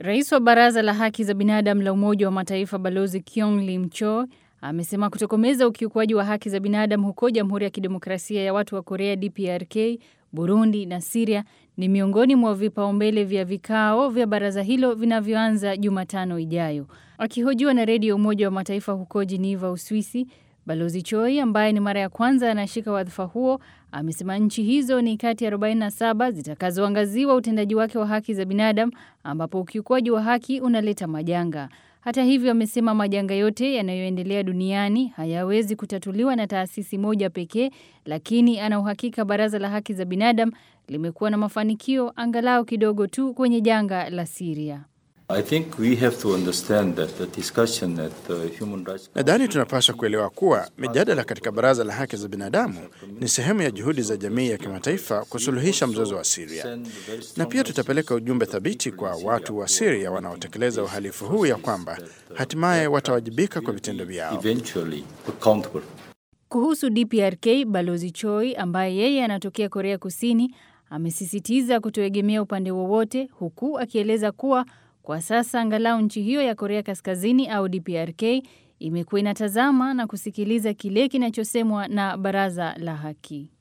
Rais wa Baraza la Haki za Binadamu la Umoja wa Mataifa Balozi Kyong Lim Cho amesema kutokomeza ukiukwaji wa haki za binadamu huko Jamhuri ya Kidemokrasia ya Watu wa Korea DPRK, Burundi na Siria ni miongoni mwa vipaumbele vya vikao vya baraza hilo vinavyoanza Jumatano ijayo. Akihojiwa na redio Umoja wa Mataifa huko Geneva, Uswisi, Balozi Choi ambaye ni mara ya kwanza anashika wadhifa huo amesema nchi hizo ni kati ya 47 zitakazoangaziwa utendaji wake wa haki za binadamu ambapo ukiukwaji wa haki unaleta majanga. Hata hivyo, amesema majanga yote yanayoendelea duniani hayawezi kutatuliwa na taasisi moja pekee, lakini ana uhakika Baraza la Haki za Binadamu limekuwa na mafanikio angalau kidogo tu kwenye janga la Siria. Nadhani tunapaswa kuelewa kuwa mijadala katika Baraza la Haki za Binadamu ni sehemu ya juhudi za jamii ya kimataifa kusuluhisha mzozo wa Siria, na pia tutapeleka ujumbe thabiti kwa watu wa Siria wanaotekeleza uhalifu huu ya kwamba hatimaye watawajibika kwa vitendo vyao. Kuhusu DPRK, Balozi Choi ambaye yeye anatokea Korea Kusini amesisitiza kutoegemea upande wowote, huku akieleza kuwa kwa sasa angalau nchi hiyo ya Korea Kaskazini au DPRK imekuwa inatazama na kusikiliza kile kinachosemwa na Baraza la Haki.